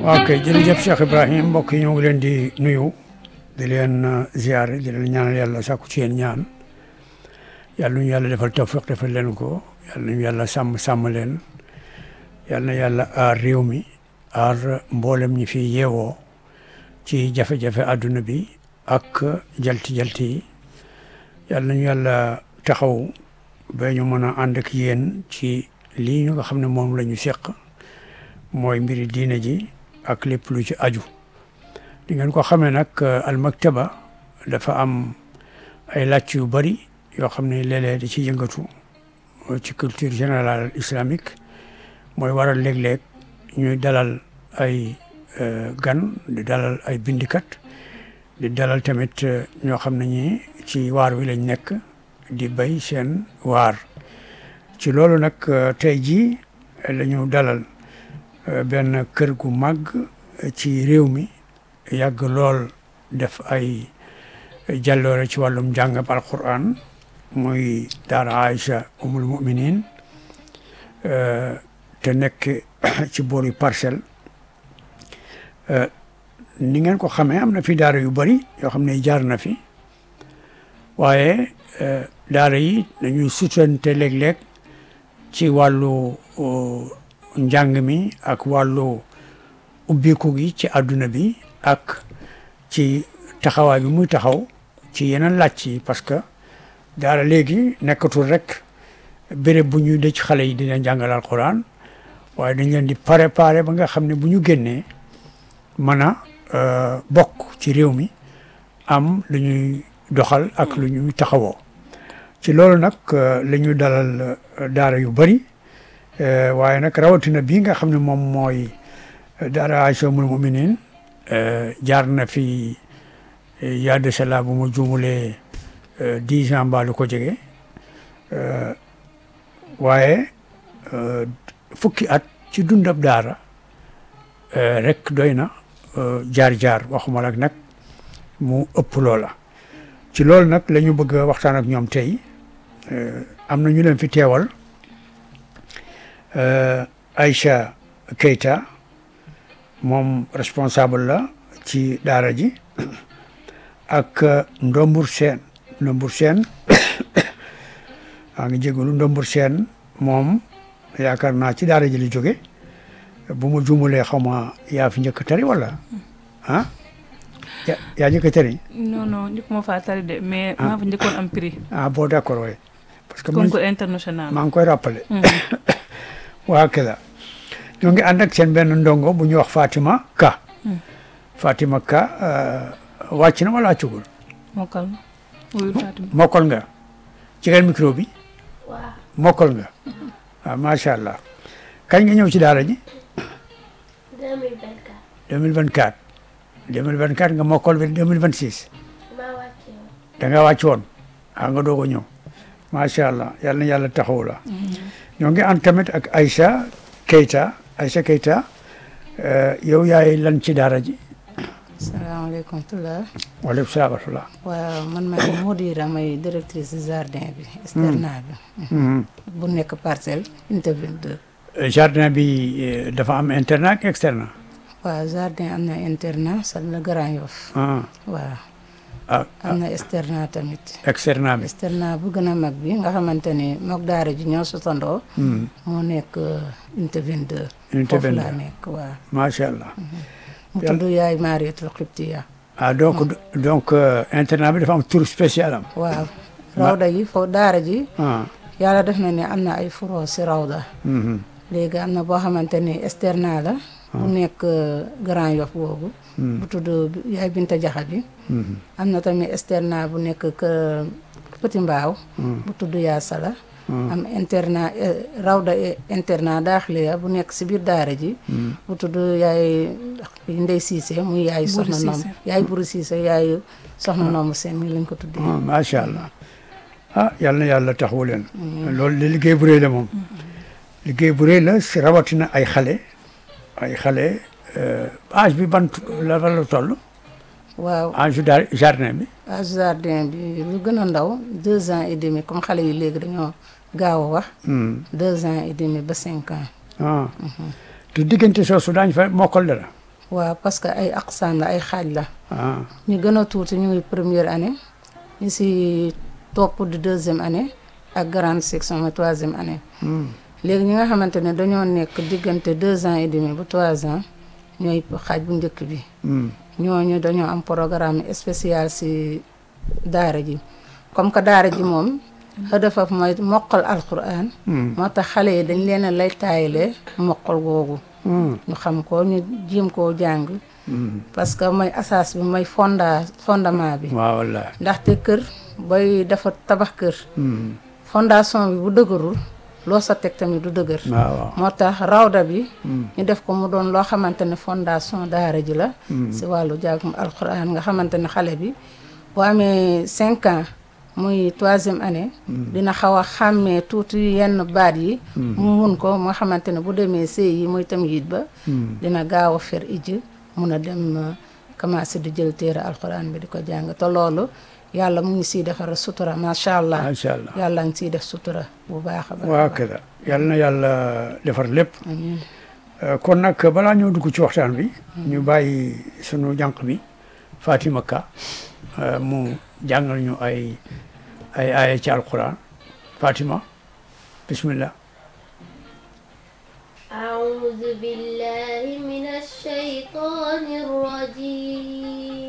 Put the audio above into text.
waaw kay jërëjëf Cheikh Ibrahim mbokk yi ñoo ngi leen di nuyu di leen ziare di leen ñaanal yàlla sàkku ci yéen ñaan yàlla ñu yàlla defal tawfiq defal leen ko yàlla ñu yàlla sàmm sàmm leen yàlla na yàlla aar réew mi aar mboolem ñi fi yeewoo ci jafe-jafe àdduna bi ak jalti-jalti yi yàlla nañu yàlla taxaw ba ñu mën a ànd ak yéen ci lii ñu nga xam ne moom la ñu seq mooy mbiri diine ji ak lépp lu ci aju di ngeen ko xamee nag al maktaba dafa am ay làcc yu bari yoo xam ne léeg-léeg di ci yëngatu ci culture générale islamique mooy waral léeg-léeg ñuy dalal ay gan di dalal ay bindikat di dalal tamit ñoo xam ne ñi ci waar wi lañ nekk di bay seen waar ci loolu nag tey jii la ñu dalal benn kër gu màgg ci réew mi yàgg lool def ay jàlloore ci wàllum njàngam alquran muy daara Aïcha umul muminin te nekk ci boori parcelle ni ngeen ko xamee am na fi daara yu bari yoo xam ne jaar na fi waaye daara yi dañuy sutante léeg-léeg ci wàllu njàng mi ak wàllu ubbiku gi ci àdduna bi ak ci taxawaay bi muy taxaw ci yeneen làcc yi parce que daara léegi nekkatul rek béréb bu ñuy dëj xale yi di leen jàngal alquran waaye dañ leen di préparer ba nga xam ne bu ñu génnee mën a bokk ci réew mi am lu ñuy doxal ak lu ñuy taxawoo ci loolu nag la ñu dalal daara yu bari waaye nag rawatina bii nga xam ne moom mooy daara Aïcha Umul Muminin jaar na fi yaa de cela bu ma juumulee dix ans mbaa lu ko jege waaye fukki at ci dundab daara rek doy na jaar-jaar waxuma lak nag mu ëpp loola ci loolu nag la ñu bëgg a waxtaan ak ñoom tey am na ñu leen fi teewal Aïcha Keita moom responsable la ci daara ji ak Ndombur Seen Ndombur Seen maa ngi jégalu Ndombur Seen moom yaakaar naa ci daara ji li jóge bu ma juumulee xaw ma yaa fi njëkk tari wala ah yaa njëkk tari non non njëkk ma faa tari de mais maa fa njëkkoon am prix ah bon d'accord waaye parce que concours international maa ngi koy rappelé waa kila ñoo ngi ànd ak seen benn ndongo bu ñuy wax Fatima Ka Fatima Ka wàcc na wala wàccugul mokkal wuyul Fatima mokkal nga ci gan micro bi waaw mokkal nga waaw macha allah kañ nga ñëw ci daara ji 2024 2024 2024 nga mokkal bi 2026 maa wàcce woon da nga wàcc woon ah nga doog a ñëw macha allah yal na yàlla taxaw la ñoo ngi ànd tamit ak Aïcha Keita Aïcha Keita yow yaay lan ci daara ji salaamaaleykum tula waaleykum salaam wa rahmatulah waaw man maay Modira may directrice jardin bi externat bi bu nekk parcelle unité 22 jardin bi eh, dafa am internat ak externat waaw jardin am na internat salle la Grand Yoff ah waaw ah am na externat tamit externat bi externat bu gën a mag bi nga xamante ni mook daara ji ñoo sotandoo Hmm, moo nekk unité 22 unité foofu laa 22 nekk waaw macha allah mu Yàlla- tudd yaay Mariatul Xibtiya ah donc donc euh, internat bi dafa am tour spécial am waaw rawda yi foofu daara ji ah yàlla def na ne am na ay furo si rawda mhm, léegi am na boo xamante ni externat la bu nekk Grand Yoff boobu bu tudd yaay Binta Jaxa bi mhm, am na tamit externat bu nekk kër Petit Mbaaw bu tudd yaa sala am internat eh, rawda eh, internat daaxiliya bu nekk si biir daara ji bu tudd yaay Ndey Siise muy yaay Buri soxna noom Siise. yaay Buri Siise yaay soxna noomu seen mi lañ ko tuddee ah, macha allah ah yal na yàlla taxawu leen loolu de liggéey bu rëy la moom liggéey bu rëy la si rawatina ay xale ay xale euh, âge bi ban la la toll waaw âge dar jardin bi à jardin bi lu gën a ndaw deux ans et demi comme xale yi léegi dañoo gaaw a wax Hmm, deux ans et demi ba cinq ans ah te diggante soosu daañu fa mokkal dara waaw parce que ay aqsaam la ay xaaj la ah ñu gën a tuuti ñu ngi première année ñu si topp di deuxième année ak grande section mooy troisième année hmm. léegi ñi nga xamante ne dañoo nekk diggante deux ans et demi ba trois ans ñooy xaaj bu njëkk bi Hmm. ñooñu dañoo am programme spécial si daara ji comme que daara ji moom xëdëfaf mooy moqal alquran Hmm. moo tax xale yi dañ leen a lay taayale moqal googu Hmm. ñu xam ko ñu jéem koo jàng Hmm. parce que mooy asaas bi mooy fonda fondement bi waaw wallaahi ndaxte kër booy dafa tabax kër Hmm. fondation bi bu dëgërul loo sa teg tamit du dëgër waaw waaw moo tax rawda bi Hmm. ñu def ko mu doon loo xamante ne fondation daara ji la si wàllu jàngum alxuraan nga xamante ne xale bi boo amee cinq ans muy troisième année dina xaw a xàmmee tuuti yenn baat yi mu mun ko moo xamante ne bu demee sëy yi muy tam yit ba Hmm. dina gaaw a fer ijj mun a dem euh, commencé di jël téere alxuraan bi di ko jàng te loolu yàlla mu ngi siy defar sutura macha allah macha allah yàlla ngi siy def sutura bu baax a baax waa kada yàlla na yàlla defar lépp amiin Euh, kon nag balaa ñoo dugg ci waxtaan bi ñu bàyyi sunu jànq bi Fatima Ka euh, mu jàngal ñu ay ay aaya ci alquran Fatima bismillah أعوذ بالله من الشيطان الرجيم